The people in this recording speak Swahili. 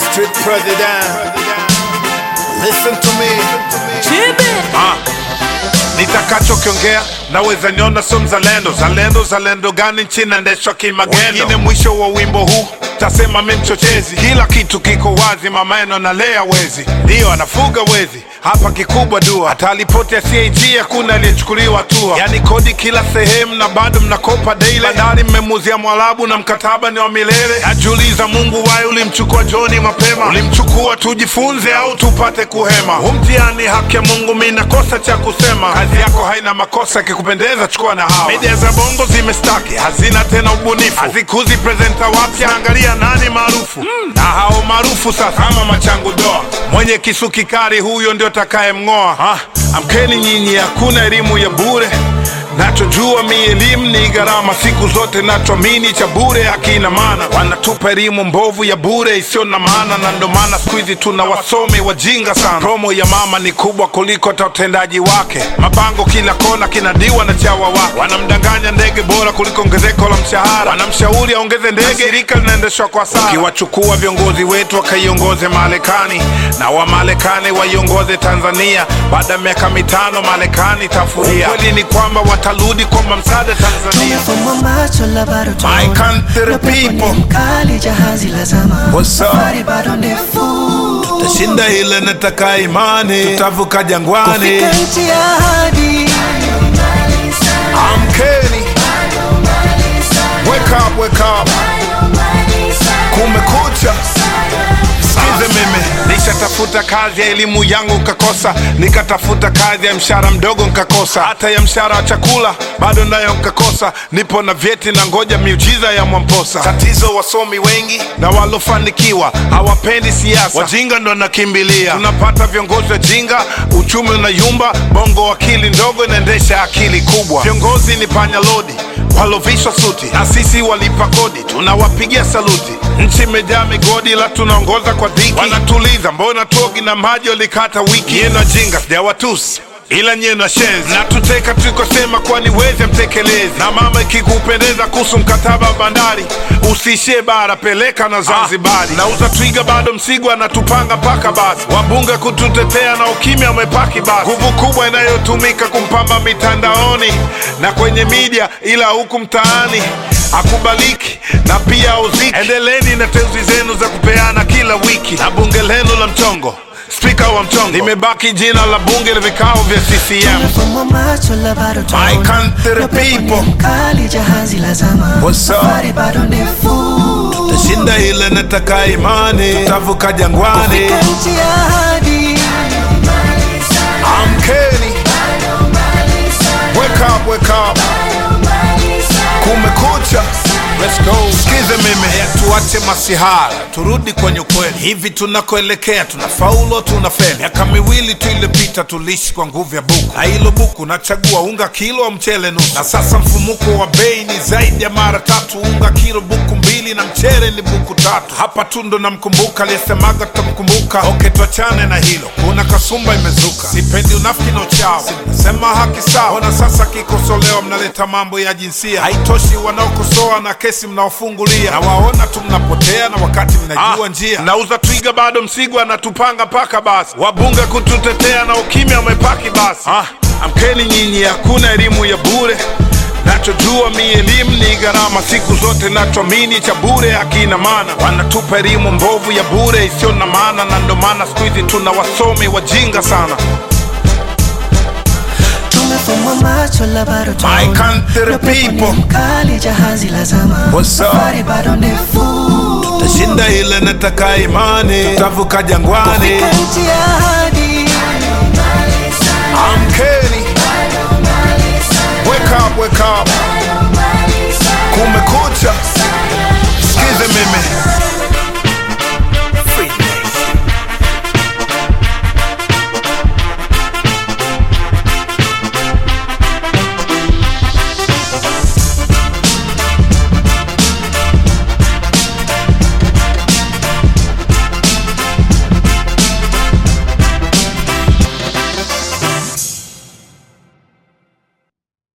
Street president. Listen to me. Ah, nitakachokiongea naweza niona so mzalendo zalendo zalendo gani nchi naendeshwa kimagendo wengine mwisho wa wimbo huu tasema mi mchochezi kila kitu kiko wazi mamaeno nalea wezi ndiyo anafuga wezi hapa kikubwa dua hata ripoti ya CAG hakuna aliyechukuliwa hatua yani kodi kila sehemu na bado mnakopa daily bandari mmemuzia mwarabu na mkataba ni wa milele najiuliza mungu waye ulimchukua joni mapema ulimchukua tujifunze au tupate kuhema huu mtihani haki ya mungu mi nakosa cha kusema kazi yako haina makosa kikupendeza chukua na hawa media za bongo zimestaki hazina tena ubunifu hazikuzi presenta wapya angalia nani maarufu na hao maarufu sasa ama machangu doa mwenye kisu kikari huyo ndio takaye mng'oa ah, amkeni nyinyi hakuna elimu ya bure nachojua mi elimu ni gharama siku zote nachoamini cha bure hakina maana wanatupa elimu mbovu ya bure isiyo na maana na ndo maana siku hizi tuna wasomi wajinga sana promo ya mama ni kubwa kuliko hata utendaji wake mabango kila kona kinadiwa na chawa wake wanamdanganya ndege bora kuliko ongezeko la mshahara wanamshauri aongeze ndege shirika linaendeshwa kwa sara ukiwachukua viongozi wetu wakaiongoze marekani na wamarekani waiongoze tanzania baada ya miaka mitano marekani tafuria ukweli ni kwamba watarudi kwamba msaada tanzania Tumefumba macho la bado My tunaona. country Na pepo ni people. mkali jahazi la zama What's up? safari bado ndefu tashinda ile nataka imani tutavuka jangwani kufika nchi ya ahadi amkeni wake up, wake up. kumekucha sikize mimi nishatafuta kazi ya elimu yangu nkakosa nikatafuta kazi ya mshahara mdogo nkakosa hata ya mshahara wa chakula bado nayo nkakosa nipo na vyeti na ngoja miujiza ya mwamposa tatizo wasomi wengi na walofanikiwa hawapendi siasa wajinga ndo nakimbilia tunapata viongozi wajinga uchumi unayumba bongo akili ndogo inaendesha akili kubwa viongozi ni panya lodi walovishwa suti na sisi walipa kodi tunawapigia saluti nchi imejaa migodi la tunaongoza kwa dhiki wanatuliza mbona togi na maji walikata wiki yenu jinga sijawatusi ila nyie na shenzi na tuteka tulikosema kwani weze mtekelezi na mama ikikupendeza kuhusu mkataba wa bandari usiishie bara peleka na zanzibari nauza twiga bado msigo anatupanga mpaka basi wabunge kututetea na ukimya umepaki basi nguvu kubwa inayotumika kumpamba mitandaoni na kwenye media ila huku mtaani akubaliki na pia uziki endeleni na teuzi zenu za kupeana kila wiki na bunge lenu la mchongo spika wa mchongo limebaki jina la bunge la vikao vya ccm Tumefumba macho la bado tunaona. My country Na pepo ni people. mkali jahazi la zama What's up? safari bado ndefu tashinda ile nataka imani tutavuka jangwani kufika nchi ya ahadi amkeni wake up, wake up. kumekucha Let's go. Sikize mimi Haya, tuache masihara turudi kwenye ukweli hivi tunakoelekea tunafaulu tunafeli miaka miwili tu iliyopita tuliishi kwa nguvu ya buku na hilo buku nachagua unga kilo au mchele nusu na sasa mfumuko wa bei ni zaidi ya mara tatu unga kilo buku mbili na mchele ni buku tatu hapa tu ndo namkumbuka aliyesemaga tutamkumbuka oke tuachane na hilo kuna kasumba imezuka sipendi unafiki na uchawa nasema haki sawa ona sasa kikosolewa mnaleta mambo ya jinsia haitoshi wanaokosoa na kesi mnaofungulia na waona tu mnapotea na wakati mnajua njia nauza twiga bado msigo anatupanga mpaka basi wabunge kututetea na ukimya umepaki basi ah, amkeni nyinyi hakuna elimu ya bure nachojua mi elimu ni gharama siku zote nachoamini cha bure hakina maana wanatupa elimu mbovu ya bure isiyo na maana na ndo maana siku hizi tuna wasomi wajinga sana Tumefumba macho la bado tunaona. My country Na pepo ni people. mkali jahazi la zama What's up? safari bado ndefu tashinda ile nataka imani tutavuka jangwani kufika nchi ya ahadi amkeni wake up, wake up. kumekucha sikize mimi